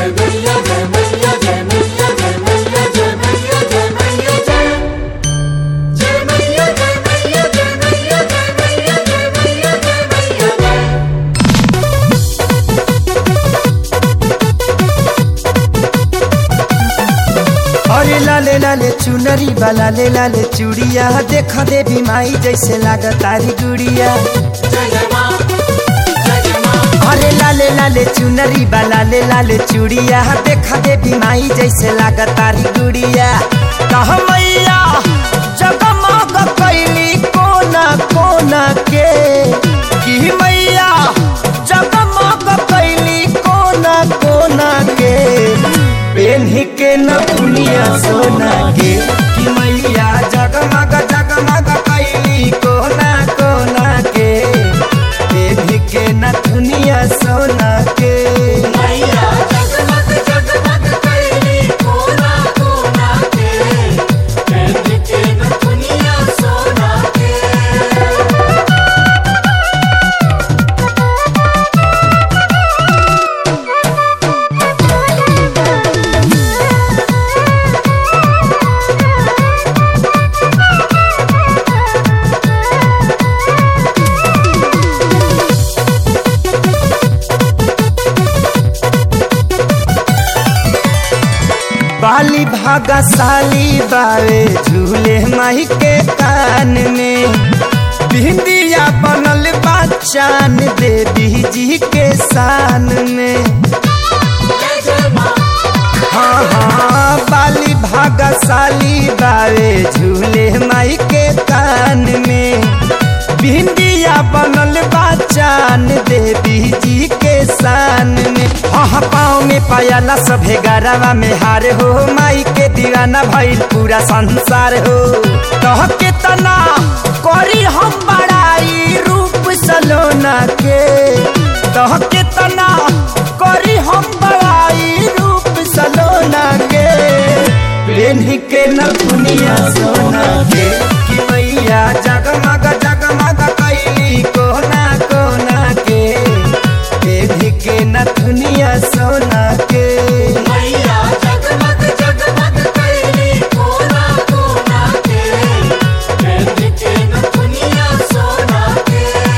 जय मैया जय मैया जय मैया जय मैया जय मैया जय मैया जय जय मैया जय मैया जय मैया जय मैया जय मैया जय मैया जय अरे लाले लाले चुनरी वाला ले लाले चूड़िया देख देवी माई जैसे लागत तारी गुड़िया जय जय माँ जय जय माँ अरे लाले लाले चुनरी वाला ले लाले चूड़िया देख देवी माई जैसे लागत तारी गुड़िया कह मैया जगमग कैली कोना कोना के की मैया जगमग कैली कोना कोना के पेन्ही के न दुनिया सोना के कि मैया जगमग जगमग कैली कोना कोना के पेन्ही के न दुनिया सोना के मैया जगमग जगमग कैली कोना कोना के पहन के न दुनिया सोना के बाली भागा साली बावे झूले माही के कान में बिंदिया बनल बा चान देवी जी के शान में जय जय माँ हाँ हाँ बाली भागा साली बावे झूले माई के कान में बिंदिया बनल बा चान देवी जी के शान में हाँ पाँव में पायला सभे गरवा में हार हो माई के दीवाना भइल पूरा संसार हो कह के तना करी हम बड़ाई रूप सलोना के कह के तना करी हम बड़ाई रूप सलोना के प्रेमी के न दुनिया सोना के कि मैया जगमग जगमग कैली कोना कोना के प्रेमी के न दुनिया सोना के मैया जगमग जगमग कैली कोना कोना के पहन के न दुनिया सोना के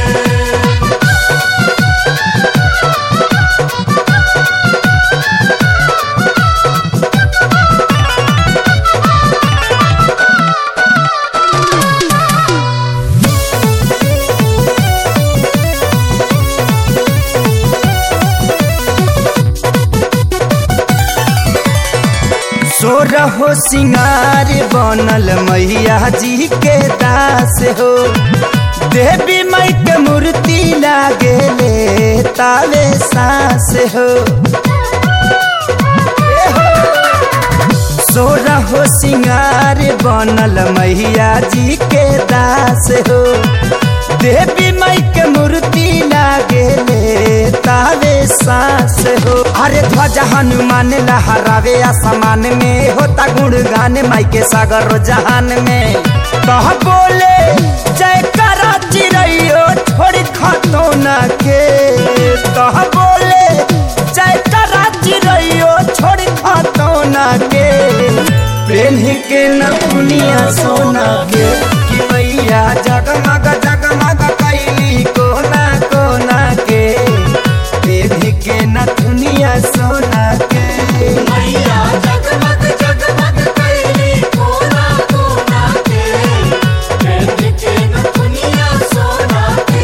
सोरहो सिंगार बनल मैया जी के दास हो देवी माई के मूर्ति लागे ले तावे सास हो ए हो। सोरहो सिंगार बनल मैया जी के दास हो देवी माई के मूर्ति लागे ले तावे सास हो अरे ध्वजा हनुमान लहरावे आसमान में होता गुणगान माई के सागर जहान में कह बोले जय करा चिड़ैयो छोड़ खतो न के कह बोले जय करा चिड़ैयो छोड़ खतो न के प्रेमी के न दुनिया सोना के कि मैया जगमग जगमग कैली कोना कोना के प्रेमी के न दुनिया सोना के मैया जगमग जगमग कैली कोना कोना के पहन के न दुनिया सोना के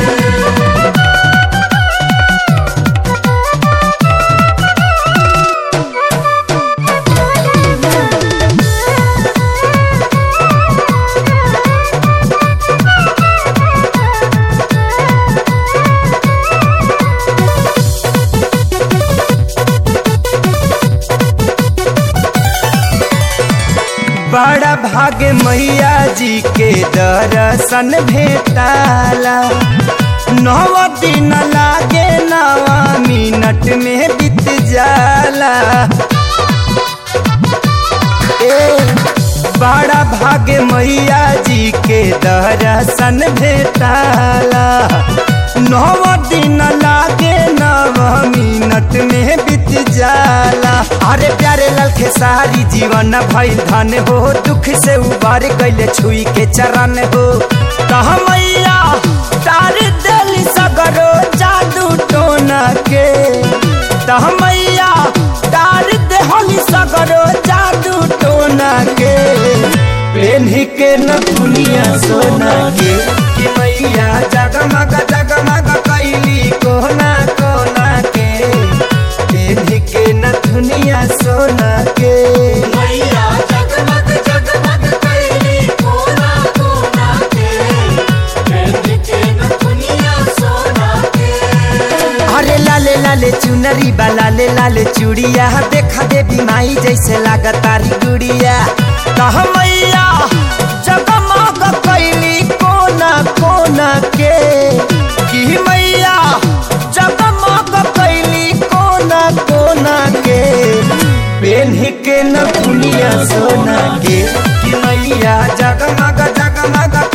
बड़ा भाग्य मैया जी के दर्शन भेटाला नव दिन लागे नवा मिनट में बीत जाला ए बड़ा भाग्य मैया जी के दर्शन भेटाला नव दिन लागे नव मिनट में बीत जाला अरे प्यारे लाल खेसारी जीवन भइल धन हो दुख से उबार कैले छुई के चरण हो कह मैया तार दिल सगरो जादू टोना के तह मैया तार देहली सगरो जादू टोना के पेन्ही के न दुनिया सोना के कि मैया जगमग जगमग कैली कोना कोना के पेन्ही के न दुनिया सोना के मैया जगमग जगमग कैली कोना कोना के पेड़ के न दुनिया सोना के अरे लाले लाले चुनरी बा लाले लाले चूड़िया देखा देवी माई जैसे लागतारी गुड़िया कह मैया जगमग कैली कोना कोना के कि मैया जगमग कैली कोना कोना के पेन्ही के न दुनिया सोना के कि मैया जगमग जगमग